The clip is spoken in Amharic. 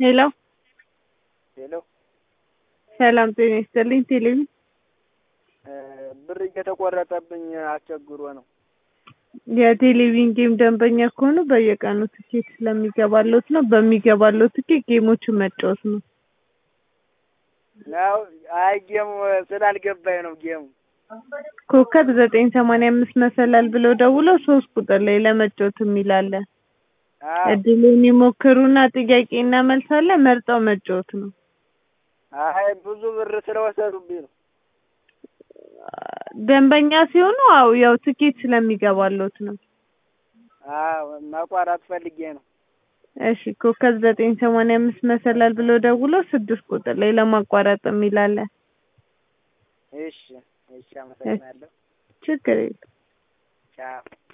ሄሎ ሄሎ ሰላም ጤና ይስጥልኝ ቴሌቪ ብር እየተቆረጠብኝ አስቸግሮ ነው። የቴሌቪዥን ጌም ደንበኛ ከሆኑ በየቀኑ ትኬት ስለሚገባሎት ነው። በሚገባለው ትኬት ጌሞችን መጫወት ነው። ያው አይ ጌሙ ስላልገባኝ ነው ጌሙ ኮከብ ዘጠኝ ሰማንያ አምስት መሰላል ብለው ደውለው ሶስት ቁጥር ላይ ለመጫወት የሚል አለ። አዎ እድሉን ይሞክሩና ጥያቄና መልስ አለ መርጠው መጫወት ነው። አይ ብዙ ብር ስለወሰዱብኝ ነው። ደንበኛ ሲሆኑ አው ያው ትኬት ስለሚገባሎት ነው። አዎ ማቋረጥ ፈልጌ ነው። እሺ ኮከብ ዘጠኝ ሰማንያ አምስት መሰላል ብለው ደውለው ስድስት ቁጥር ላይ ለማቋረጥ የሚል አለ። እሺ እሺ፣ አመሰግናለሁ። ችግር የለም። ቻው